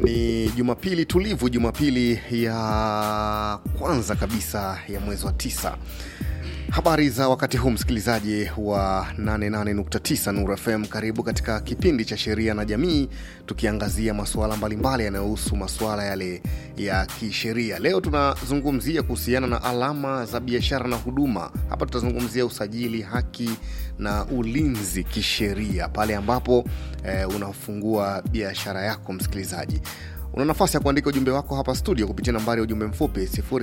Ni Jumapili tulivu, Jumapili ya kwanza kabisa ya mwezi wa tisa. Habari za wakati huu, msikilizaji wa 88.9 Nuru FM, karibu katika kipindi cha sheria na jamii, tukiangazia masuala mbalimbali yanayohusu masuala yale ya kisheria. Leo tunazungumzia kuhusiana na alama za biashara na huduma. Hapa tutazungumzia usajili, haki na ulinzi kisheria pale ambapo eh, unafungua biashara yako. Msikilizaji, una nafasi ya kuandika ujumbe wako hapa studio kupitia nambari ya ujumbe mfupi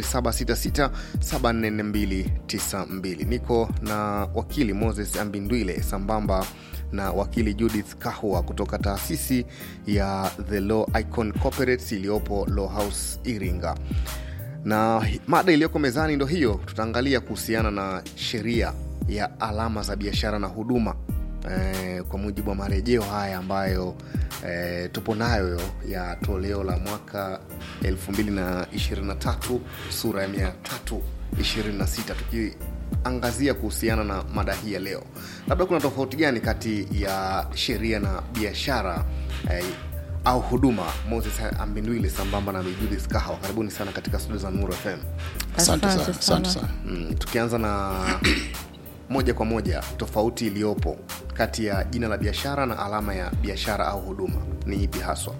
0766744292. Niko na wakili Moses Ambindwile sambamba na wakili Judith Kahwa kutoka taasisi ya The Law Icon Corporates iliyopo Law House Iringa, na mada iliyoko mezani ndo hiyo. Tutaangalia kuhusiana na sheria ya alama za biashara na huduma eh, kwa mujibu wa marejeo haya ambayo eh, tupo nayo ya toleo la mwaka 2023 sura ya 326 tukiangazia kuhusiana na mada hii ya leo. Labda kuna tofauti gani kati ya sheria na biashara eh, au huduma? Moses Ambindwile sambamba na Judith Kahawa, karibuni sana katika studio za Nuru FM. Asante sana, Asante asante sana. sana. Mm, tukianza na moja kwa moja tofauti iliyopo kati ya jina la biashara na alama ya biashara au huduma ni ipi haswa?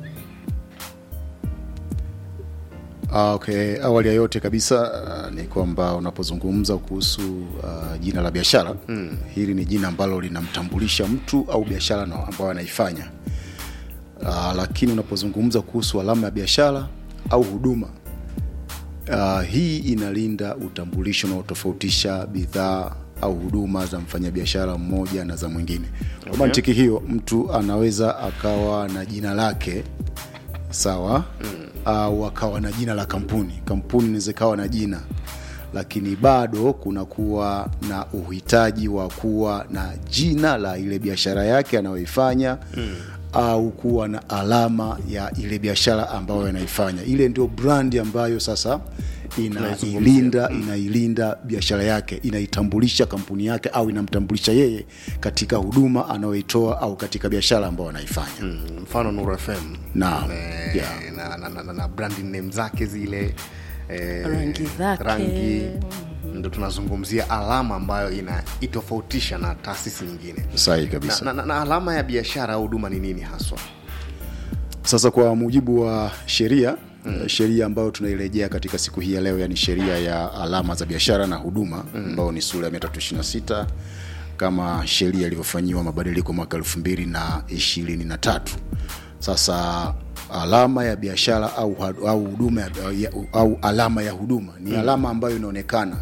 Ah, okay. Awali ya yote kabisa ah, ni kwamba unapozungumza kuhusu ah, jina la biashara mm. hili ni jina ambalo linamtambulisha mtu au biashara na- ambayo anaifanya. Ah, lakini unapozungumza kuhusu alama ya biashara au huduma Uh, hii inalinda utambulisho unaotofautisha bidhaa au huduma za mfanyabiashara mmoja na za mwingine. Kwa mantiki hiyo, mtu anaweza akawa na jina lake sawa, au akawa na jina la kampuni. Kampuni inaweza ikawa na jina, lakini bado kunakuwa na uhitaji wa kuwa na jina la ile biashara yake anayoifanya au kuwa na alama ya ile biashara ambayo anaifanya. Ile ndio brandi ambayo sasa inailinda inailinda biashara yake, inaitambulisha kampuni yake au inamtambulisha yeye katika huduma anayoitoa au katika biashara ambayo anaifanya. Mm, mfano Nuru FM Naam. Eh, Yeah. na, na, na, na, na branding name zake zile eh, Rangi zake. rangi ndo tunazungumzia alama ambayo inaitofautisha na taasisi nyingine Sahihi na, kabisa. na, na, na alama ya biashara au huduma ni nini haswa? Sasa kwa mujibu wa sheria mm. sheria ambayo tunairejea katika siku hii ya leo, yani sheria ya alama za biashara na huduma ambayo ni sura ya 326 kama sheria ilivyofanyiwa mabadiliko mwaka elfu mbili na ishirini na tatu. Sasa alama ya biashara au au huduma ya- ya- au alama ya huduma ni alama ambayo inaonekana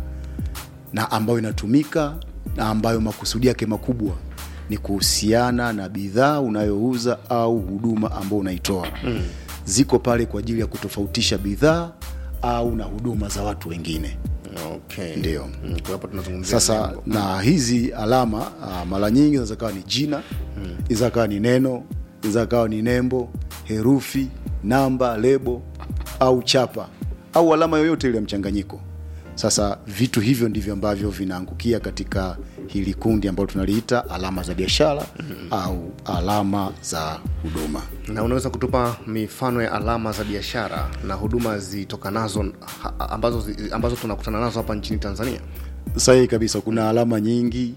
na ambayo inatumika na ambayo makusudi yake makubwa ni kuhusiana na bidhaa unayouza au huduma ambayo unaitoa mm. ziko pale kwa ajili ya kutofautisha bidhaa au na huduma za watu wengine Okay. Ndio. Mm, kwa hapo tunazungumzia sasa nembo. na hizi alama ah, mara nyingi zinaweza kawa ni jina inaweza kawa ni neno inaweza kawa ni nembo herufi namba lebo au chapa au alama yoyote ile ya mchanganyiko sasa vitu hivyo ndivyo ambavyo vinaangukia katika hili kundi ambalo tunaliita alama za biashara au alama za huduma na unaweza kutupa mifano ya alama za biashara na huduma zitokanazo ha- ambazo, zi- ambazo tunakutana nazo hapa nchini Tanzania? sahihi kabisa kuna alama nyingi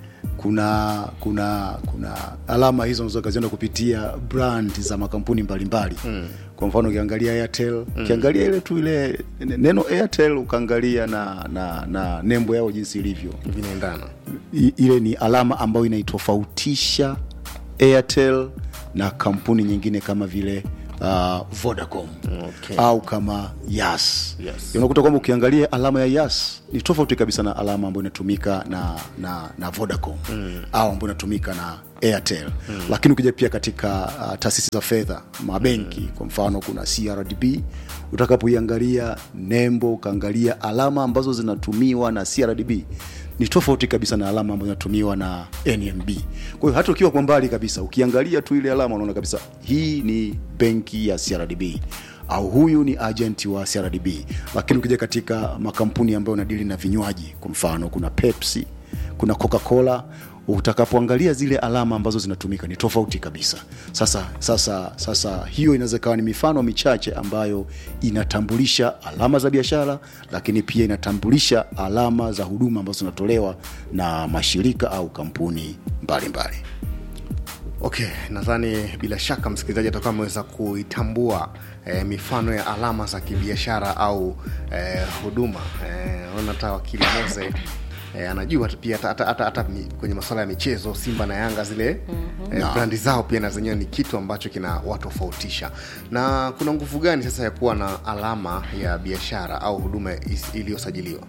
kuna kuna kuna alama hizo unaweza ukaziona kupitia brand za makampuni mbalimbali mm. kwa mfano ukiangalia airtel ukiangalia ile tu ile neno airtel ukaangalia na, na, na nembo yao jinsi ilivyo Vinaendana. I- ile ni alama ambayo inaitofautisha airtel na kampuni nyingine kama vile uh, vodacom Okay. au kama yas Yes. unakuta kwamba ukiangalia alama ya yas ni tofauti kabisa na alama ambayo inatumika na, na, na vodacom mm. au ambayo inatumika na airtel mm. lakini ukija pia katika uh, taasisi za fedha mabenki mm. kwa mfano kuna crdb utakapoiangalia nembo ukaangalia alama ambazo zinatumiwa na crdb ni tofauti kabisa na alama ambayo inatumiwa na nmb kwa hiyo hata ukiwa kwa mbali kabisa ukiangalia tu ile alama unaona kabisa hii ni benki ya crdb au huyu ni agent wa crdb lakini ukija katika makampuni ambayo unadili na vinywaji kwa mfano kuna pepsi kuna coca cola utakapoangalia zile alama ambazo zinatumika ni tofauti kabisa sasa sasa sasa hiyo inaweza ikawa ni mifano michache ambayo inatambulisha alama za biashara lakini pia inatambulisha alama za huduma ambazo zinatolewa na mashirika au kampuni mbalimbali mbali. okay nadhani bila shaka msikilizaji atakuwa ameweza kuitambua eh, mifano ya alama za kibiashara au eh, huduma eh, ona hata wakili moze eh, anajua tu pia hata- hata- hata hata mi- kwenye masuala ya michezo simba na yanga zile mm-hmm. eh, brandi zao pia na zenyewe ni kitu ambacho kina watofautisha na kuna nguvu gani sasa ya kuwa na alama ya biashara au huduma is- iliyosajiliwa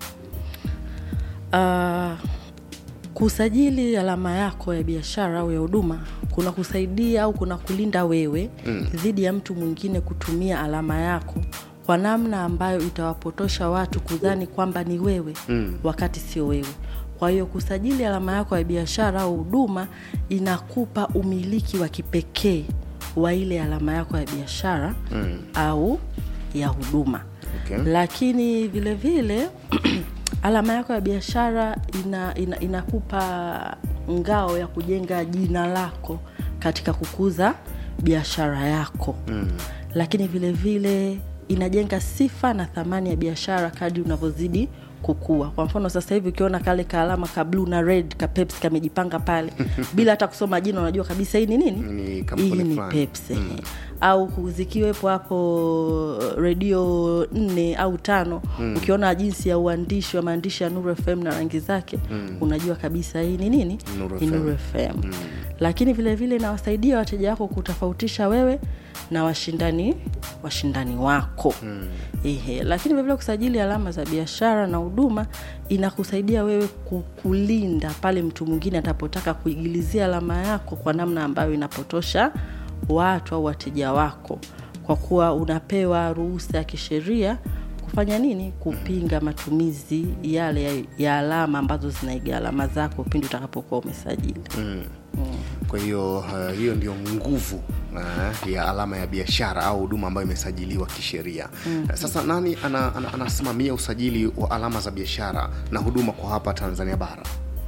Uh, kusajili alama yako ya biashara au ya huduma kuna kusaidia au kuna kulinda wewe mm. dhidi ya mtu mwingine kutumia alama yako kwa namna ambayo itawapotosha watu kudhani kwamba ni wewe mm. wakati sio wewe kwa hiyo kusajili alama yako ya biashara au huduma inakupa umiliki wa kipekee wa ile alama yako ya biashara mm. au ya huduma Okay. lakini vile vile alama yako ya biashara ina, ina, inakupa ngao ya kujenga jina lako katika kukuza biashara yako mm. lakini vile vile inajenga sifa na thamani ya biashara kadri unavyozidi kukua kwa mfano sasa hivi ukiona kale kaalama ka blue na red ka pepsi kamejipanga pale bila hata kusoma jina unajua kabisa hii ni nini Ni kampuni hii ni fulani. pepsi mm. au zikiwepo hapo redio nne au tano mm. ukiona jinsi ya uandishi wa maandishi ya Nuru FM na rangi zake mm. unajua kabisa hii ni nini Nuru ni FM. Nuru FM mm. lakini vile vile inawasaidia wateja wako kutofautisha wewe na washindani washindani wako mm. Ehe, lakini vilevile kusajili alama za biashara na huduma inakusaidia wewe ku- kulinda pale mtu mwingine atapotaka kuigilizia alama yako kwa namna ambayo inapotosha watu au wateja wako kwa kuwa unapewa ruhusa ya kisheria kufanya nini kupinga matumizi yale ya, ya alama ambazo zinaiga alama zako pindi utakapokuwa umesajili mm. kwa hiyo uh, hiyo ndio nguvu uh, ya alama ya biashara au huduma ambayo imesajiliwa kisheria mm. sasa nani ana, ana, anasimamia usajili wa alama za biashara na huduma kwa hapa tanzania bara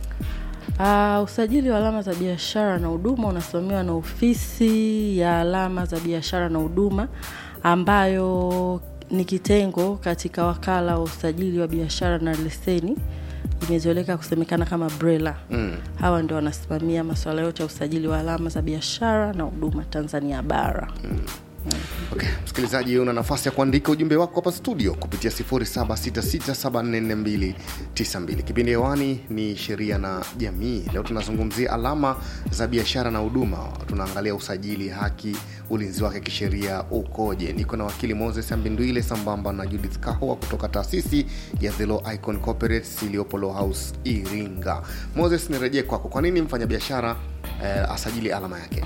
Uh, usajili wa alama za biashara na huduma unasimamiwa na ofisi ya alama za biashara na huduma ambayo ni kitengo katika wakala wa usajili wa biashara na leseni imezoeleka kusemekana kama brela mm. hawa ndio wanasimamia masuala yote ya usajili wa alama za biashara na huduma tanzania bara mm. okay. msikilizaji una nafasi ya kuandika ujumbe wako hapa studio kupitia 766744292 kipindi hewani ni sheria na jamii leo tunazungumzia alama za biashara na huduma tunaangalia usajili haki ulinzi wake kisheria ukoje niko na wakili moses ambindwile sambamba na judith kahwa kutoka taasisi ya the law icon corporates iliyopo law house iringa moses nirejee kwako kwa nini mfanyabiashara eh, asajili alama yake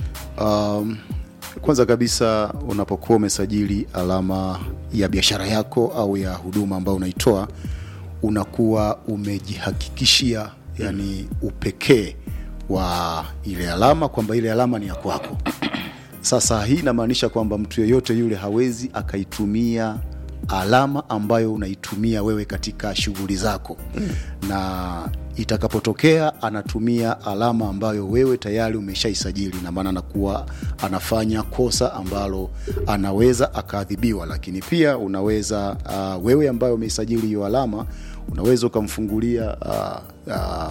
um, kwanza kabisa unapokuwa umesajili alama ya biashara yako au ya huduma ambayo unaitoa unakuwa umejihakikishia yani upekee wa ile alama kwamba ile alama ni ya kwako sasa hii inamaanisha kwamba mtu yeyote yule hawezi akaitumia alama ambayo unaitumia wewe katika shughuli zako mm. na itakapotokea anatumia alama ambayo wewe tayari umeshaisajili na maana anakuwa anafanya kosa ambalo anaweza akaadhibiwa lakini pia unaweza uh, wewe ambayo umeisajili hiyo alama unaweza ukamfungulia uh, uh,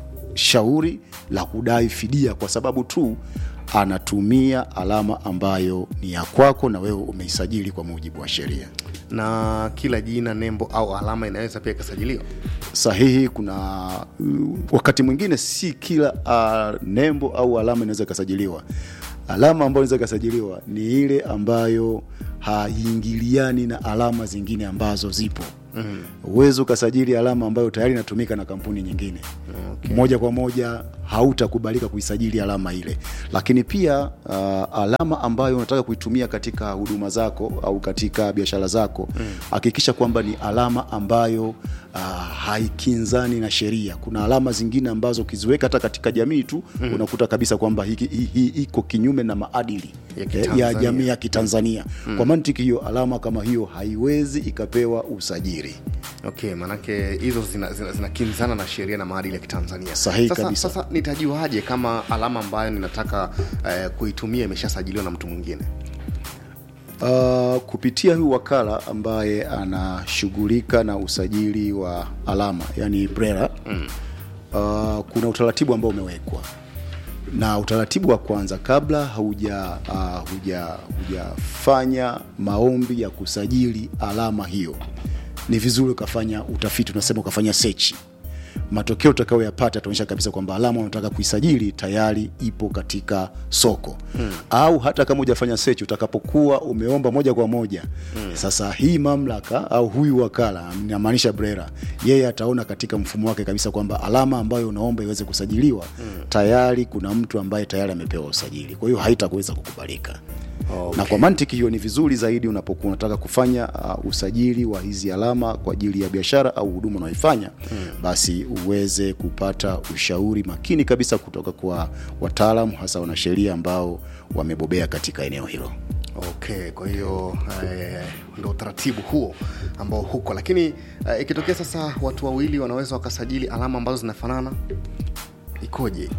shauri la kudai fidia kwa sababu tu anatumia alama ambayo ni ya kwako na wewe umeisajili kwa mujibu wa sheria na kila jina nembo au alama inaweza pia ikasajiliwa sahihi kuna uh, wakati mwingine si kila uh, nembo au alama inaweza ikasajiliwa alama ambayo inaweza ikasajiliwa ni ile ambayo haiingiliani na alama zingine ambazo zipo huwezi ukasajili alama ambayo tayari inatumika na kampuni nyingine okay. moja kwa moja hautakubalika kuisajili alama ile lakini pia uh, alama ambayo unataka kuitumia katika huduma zako au katika biashara zako hakikisha kwamba ni alama ambayo uh, haikinzani na sheria kuna alama zingine ambazo ukiziweka hata katika jamii tu mm. unakuta kabisa kwamba hiki- hii hii iko kinyume na maadili Ya eh, Kitanzania. ya jamii ya kitanzania mm. kwa mantiki hiyo alama kama hiyo haiwezi ikapewa usajili usajili okay maanake hizo zinakinzana zina, zina zinakinzana na sheria na maadili ya kitanzania Sahihi sasa, kabisa. sasa nitajuaje kama alama ambayo ninataka eh, kuitumia imeshasajiliwa na mtu mwingine Uh, kupitia huyu wakala ambaye anashughulika na usajili wa alama yani BRELA mm. uh, kuna utaratibu ambao umewekwa na utaratibu wa kwanza kabla hauja uh, huja hujafanya maombi ya kusajili alama hiyo ni vizuri ukafanya utafiti unasema ukafanya sechi matokeo utakayoyapata yataonyesha kabisa kwamba alama unataka kuisajili tayari ipo katika soko hmm. au hata kama hujafanya search utakapokuwa umeomba moja kwa moja hmm. sasa hii mamlaka au huyu wakala inamaanisha brera yeye ataona katika mfumo wake kabisa kwamba alama ambayo unaomba iweze kusajiliwa hmm. tayari kuna mtu ambaye tayari amepewa usajili kwa hiyo haitakuweza kukubalika Okay. na kwa mantiki hiyo ni vizuri zaidi unapokuwa unataka kufanya uh, usajili wa hizi alama kwa ajili ya biashara au huduma unaoifanya hmm. basi uweze kupata ushauri makini kabisa kutoka kwa wataalamu hasa wanasheria ambao wamebobea katika eneo hilo okay kwa hiyo eh, ndo utaratibu huo ambao huko lakini eh, ikitokea sasa watu wawili wanaweza wakasajili alama ambazo zinafanana ikoje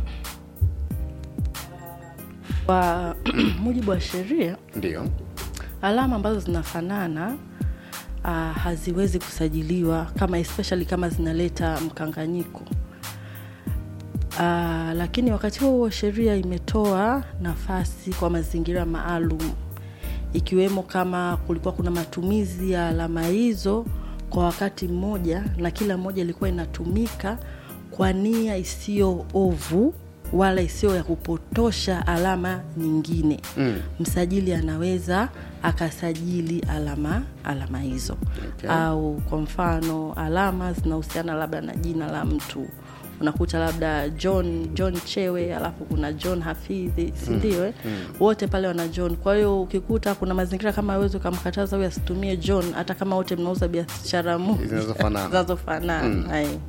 kwa mujibu wa sheria ndio alama ambazo zinafanana uh, haziwezi kusajiliwa kama especially kama zinaleta mkanganyiko uh, lakini wakati huo huo sheria imetoa nafasi kwa mazingira maalum ikiwemo kama kulikuwa kuna matumizi ya alama hizo kwa wakati mmoja na kila moja ilikuwa inatumika kwa nia isiyo ovu wala isiyo ya kupotosha alama nyingine mm. msajili anaweza akasajili alama alama hizo Okay. au kwa mfano alama zinahusiana labda na jina la mtu unakuta labda john john chewe alafu kuna john hafidhi sindio eh? mm. wote pale wana john kwa hiyo ukikuta kuna mazingira kama awezi ukamkataza huyu asitumie john hata kama wote mnauza biashara moja Zinazofanana. zinazofanana mm.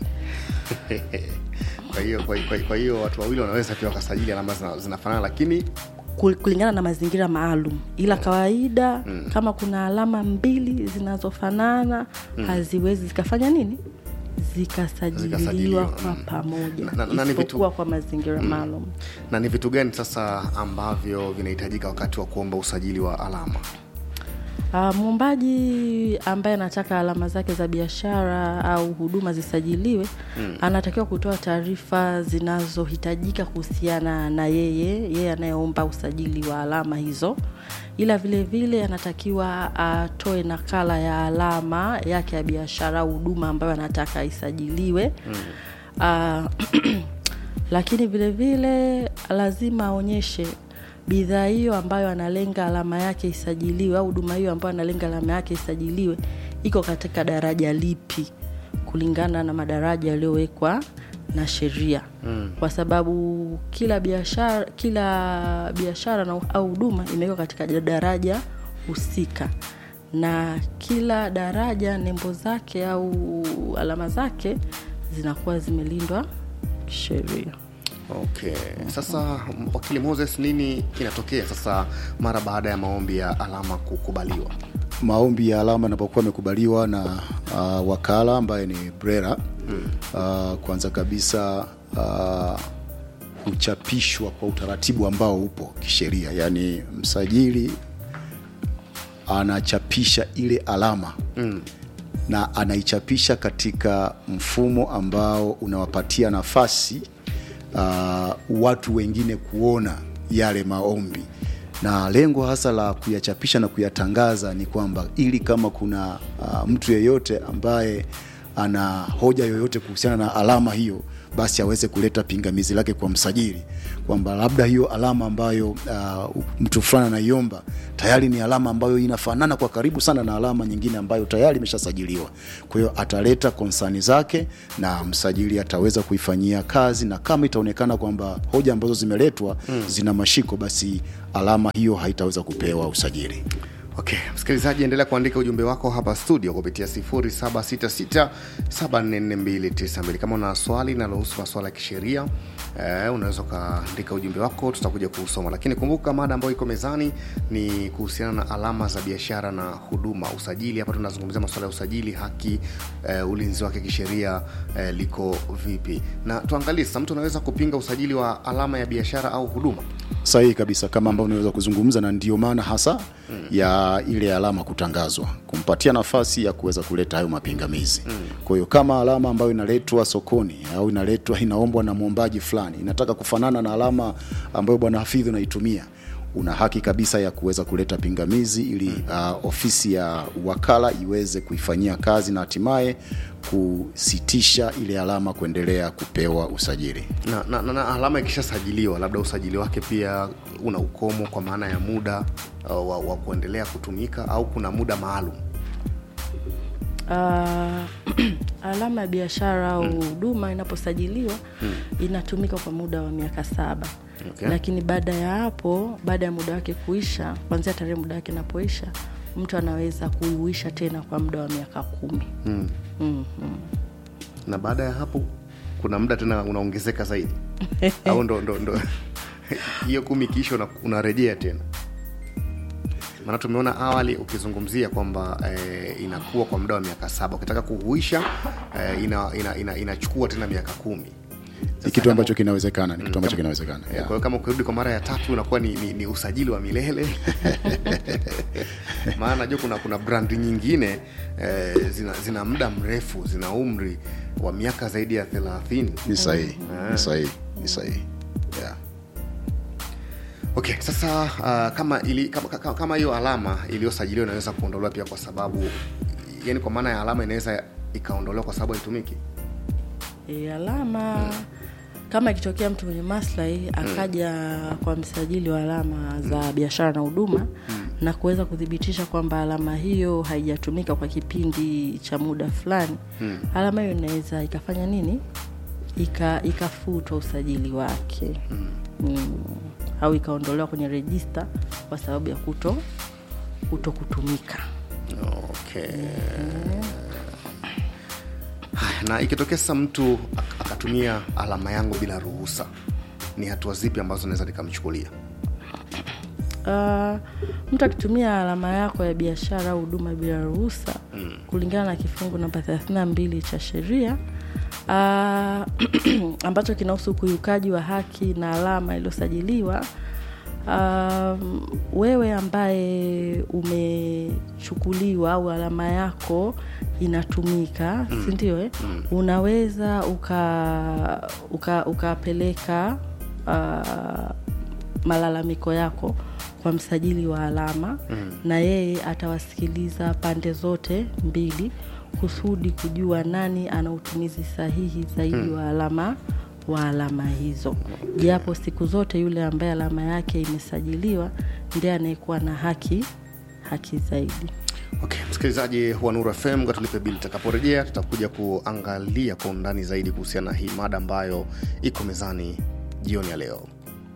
kwa hiyo kwa, kwa, kwa hiyo watu wawili wanaweza pia wakasajili alama zina- zinafanana lakini kulingana na mazingira maalum ila kawaida mm. kama kuna alama mbili zinazofanana mm. haziwezi zikafanya nini Zikasajiliwa, zikasajiliwa kwa mm. pamoja Na- na- na ni vitu- isipokuwa kwa mazingira maalum na ni vitu gani sasa ambavyo vinahitajika wakati wa kuomba usajili wa alama Uh, mwombaji ambaye anataka alama zake za biashara au huduma zisajiliwe mm. anatakiwa kutoa taarifa zinazohitajika kuhusiana na yeye yeye anayeomba usajili wa alama hizo ila vile vile anatakiwa atoe nakala ya alama yake ya biashara au huduma ambayo anataka isajiliwe mm. uh, lakini vile vile lazima aonyeshe bidhaa hiyo ambayo analenga alama yake isajiliwe au huduma hiyo ambayo analenga alama yake isajiliwe iko katika daraja lipi kulingana na madaraja yaliyowekwa na sheria mm. kwa sababu kila biashara kila biashara na au huduma imewekwa katika daraja husika na kila daraja nembo zake au alama zake zinakuwa zimelindwa kisheria okay sasa m- wakili moses nini kinatokea sasa mara baada ya maombi ya alama kukubaliwa maombi ya alama yanapokuwa yamekubaliwa na uh, wakala ambaye ni brera mm. uh, kwanza kabisa uh, huchapishwa kwa utaratibu ambao upo kisheria yaani msajili anachapisha ile alama mm. na anaichapisha katika mfumo ambao unawapatia nafasi uh, watu wengine kuona yale maombi na lengo hasa la kuyachapisha na kuyatangaza ni kwamba ili kama kuna uh, mtu yeyote ambaye ana hoja yoyote kuhusiana na alama hiyo basi aweze kuleta pingamizi lake kwa msajili kwamba labda hiyo alama ambayo uh, mtu fulani anaiomba tayari ni alama ambayo inafanana kwa karibu sana na alama nyingine ambayo tayari imeshasajiliwa kwa hiyo ataleta konsani zake na msajili ataweza kuifanyia kazi na kama itaonekana kwamba hoja ambazo zimeletwa hmm. zina mashiko basi alama hiyo haitaweza kupewa usajili okay msikilizaji endelea kuandika ujumbe wako hapa studio kupitia 0766744292 kama una swali linalohusu maswala ya kisheria eh, unaweza ukaandika ujumbe wako tutakuja kuusoma lakini kumbuka mada ambayo iko mezani ni kuhusiana na alama za biashara na huduma usajili hapa tunazungumzia masuala ya usajili haki eh, ulinzi wake kisheria eh, liko vipi na tuangalie sasa mtu anaweza kupinga usajili wa alama ya biashara au huduma sahihi kabisa kama ambavyo unaweza kuzungumza na ndio maana hasa mm. ya ile alama kutangazwa kumpatia nafasi ya kuweza kuleta hayo mapingamizi mm. kwa hiyo kama alama ambayo inaletwa sokoni au inaletwa inaombwa na mwombaji fulani inataka kufanana na alama ambayo bwana hafidhi unaitumia una haki kabisa ya kuweza kuleta pingamizi ili uh, ofisi ya wakala iweze kuifanyia kazi na hatimaye kusitisha ile alama kuendelea kupewa usajili na, na, na, na alama ikishasajiliwa labda usajili wake pia una ukomo kwa maana ya muda uh, wa, wa kuendelea kutumika au kuna muda maalum uh, alama ya biashara au huduma inaposajiliwa inatumika kwa muda wa miaka saba Okay. lakini baada ya hapo baada ya muda wake kuisha kwanzia tarehe muda wake inapoisha mtu anaweza kuiuisha tena kwa muda wa miaka kumi mm. mm-hmm. na baada ya hapo kuna muda tena unaongezeka zaidi au ndo ndo ndo hiyo kumi ikiisha una- unarejea tena maana tumeona awali ukizungumzia kwamba eh, inakuwa kwa muda wa miaka saba ukitaka kuhuisha eh, inachukua ina, ina, inachukua tena miaka kumi ni kitu ambacho kinawezekana ni kitu ambacho kinawezekana kwa yeah. hiyo kama ukirudi kwa mara ya tatu unakuwa ni, ni, ni usajili wa milele maana najua kuna kuna brandi nyingine eh, zina, zina muda mrefu zina umri wa miaka zaidi ya thelathini ni sahihi ni sahihi ni sahihi yeah. okay sasa uh, kama ili, kama, kama, kama hiyo alama iliyosajiliwa inaweza kuondolewa pia kwa sababu yani kwa maana ya alama inaweza ikaondolewa kwa sababu haitumiki e, alama kama ikitokea mtu mwenye maslahi akaja kwa msajili wa alama za biashara na huduma na kuweza kuthibitisha kwamba alama hiyo haijatumika kwa kipindi cha muda fulani alama hiyo inaweza ikafanya nini Ika, ikafutwa usajili wake mm. au ikaondolewa kwenye rejista kwa sababu ya kuto kuto kutumika okay Haya, na ikitokea sasa mtu ak- akatumia alama yangu bila ruhusa ni hatua zipi ambazo naweza nikamchukulia Uh, mtu akitumia alama yako ya biashara au huduma bila ruhusa mm. kulingana na kifungu namba 32 cha sheria uh, ambacho kinahusu ukiukaji wa haki na alama iliyosajiliwa um, wewe ambaye umechukuliwa au alama yako inatumika mm. sindio eh? mm. unaweza ukapeleka uka, ukapeleka, uh, malalamiko yako kwa msajili wa alama mm. na yeye atawasikiliza pande zote mbili kusudi kujua nani ana utumizi sahihi zaidi mm. wa alama wa alama hizo japo siku zote yule ambaye alama yake imesajiliwa ndiye anayekuwa na haki haki zaidi okay msikilizaji wa nuru fm ngatulipe bili tutakaporejea tutakuja kuangalia kwa undani zaidi kuhusiana na hii mada ambayo iko mezani jioni ya leo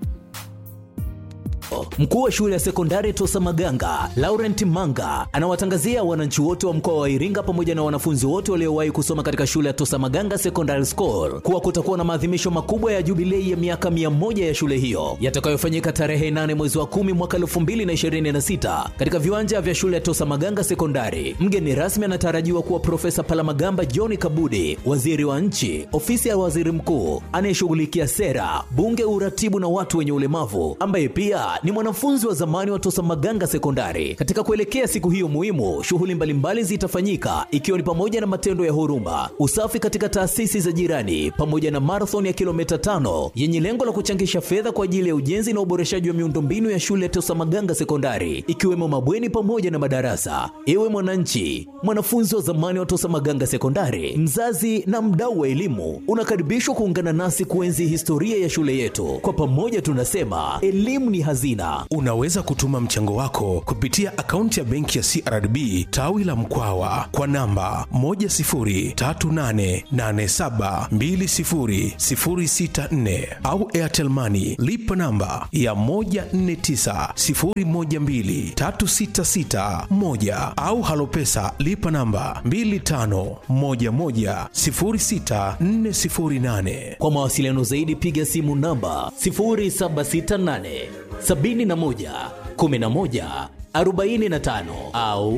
Mkuu wa shule ya sekondari Tosa Maganga, Laurent Manga, anawatangazia wananchi wote wa mkoa wa Iringa pamoja na wanafunzi wote waliowahi kusoma katika shule ya Tosa Maganga Secondary School kuwa kutakuwa na maadhimisho makubwa ya jubilei ya miaka 100 ya shule hiyo yatakayofanyika tarehe 8 mwezi wa 10 mwaka 2026 katika viwanja vya shule ya Tosa Maganga Sekondari. Mgeni rasmi anatarajiwa kuwa Profesa Palamagamba John Kabudi, waziri wa nchi, ofisi ya waziri mkuu anayeshughulikia sera, bunge, uratibu na watu wenye ulemavu, ambaye pia ni mwanafunzi wa zamani wa Tosa Maganga Sekondari. Katika kuelekea siku hiyo muhimu, shughuli mbalimbali zitafanyika ikiwa ni pamoja na matendo ya huruma, usafi katika taasisi za jirani, pamoja na marathon ya kilomita tano yenye lengo la kuchangisha fedha kwa ajili ya ujenzi na uboreshaji wa miundombinu ya shule ya Tosa Maganga Sekondari, ikiwemo mabweni pamoja na madarasa. Ewe mwananchi, mwanafunzi wa zamani wa Tosa Maganga Sekondari, mzazi na mdau wa elimu, unakaribishwa kuungana nasi kuenzi historia ya shule yetu. Kwa pamoja tunasema elimu ni hazina. hazina. Unaweza kutuma mchango wako kupitia akaunti ya benki ya CRDB tawi la Mkwawa kwa namba 10388720064 au Airtel Money lipa namba ya 1490123661 au Halopesa lipa namba 25110648. Kwa mawasiliano zaidi piga simu namba 0768 71 11 45 au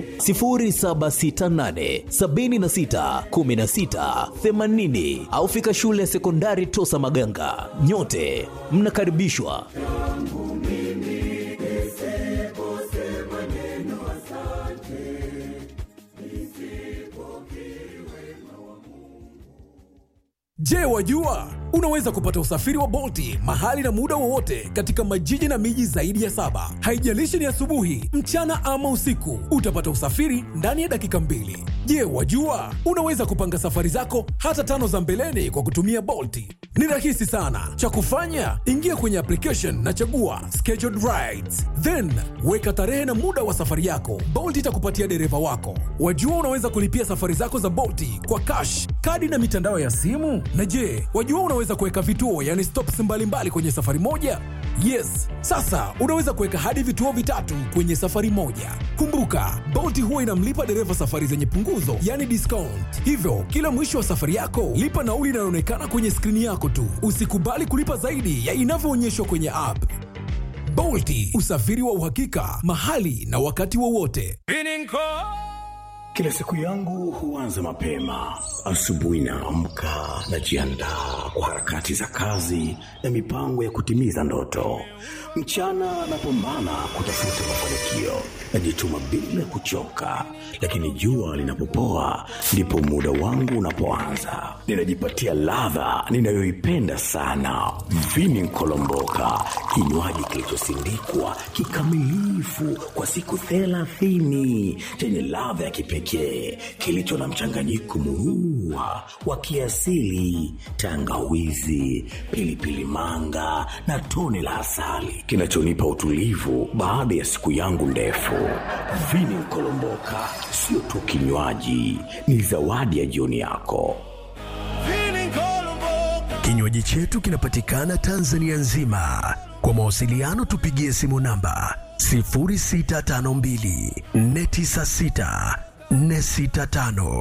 0768 76 16 80 au fika shule ya sekondari Tosa Maganga. Nyote mnakaribishwa. Je, wajua unaweza kupata usafiri wa Bolti mahali na muda wowote katika majiji na miji zaidi ya saba. Haijalishi ni asubuhi, mchana ama usiku, utapata usafiri ndani ya dakika mbili. Je, wajua unaweza kupanga safari zako hata tano za mbeleni kwa kutumia Bolti? Ni rahisi sana. Cha kufanya, ingia kwenye application na chagua scheduled rides, then weka tarehe na muda wa safari yako. Bolt itakupatia dereva wako. Wajua unaweza kulipia safari zako za Bolti kwa cash, kadi na mitandao ya simu. Na je, wajua unaweza kuweka vituo, yani stops mbalimbali kwenye safari moja? Yes, sasa unaweza kuweka hadi vituo vitatu kwenye safari moja. Kumbuka, Bolt huwa inamlipa dereva safari zenye punguzo, yani discount. Hivyo kila mwisho wa safari yako lipa nauli inayoonekana kwenye skrini yako tu. Usikubali kulipa zaidi ya inavyoonyeshwa kwenye app. Bolti, usafiri wa uhakika mahali na wakati wowote. Kila siku yangu huanza mapema. Asubuhi naamka, najiandaa kwa harakati za kazi na mipango ya kutimiza ndoto. Mchana napambana kutafuta mafanikio, najituma bila kuchoka, lakini jua linapopoa ndipo muda wangu unapoanza. Ninajipatia ladha ninayoipenda sana, vini nkolomboka, kinywaji kilichosindikwa kikamilifu kwa siku thelathini chenye ladha ya kipekee kilicho na mchanganyiko murua wa kiasili, tangawizi, pilipili manga na tone la asali kinachonipa utulivu baada ya siku yangu ndefu. Vini Nkolomboka sio tu kinywaji, ni zawadi ya jioni yako. Kinywaji chetu kinapatikana Tanzania nzima. Kwa mawasiliano tupigie simu namba 0652 496 465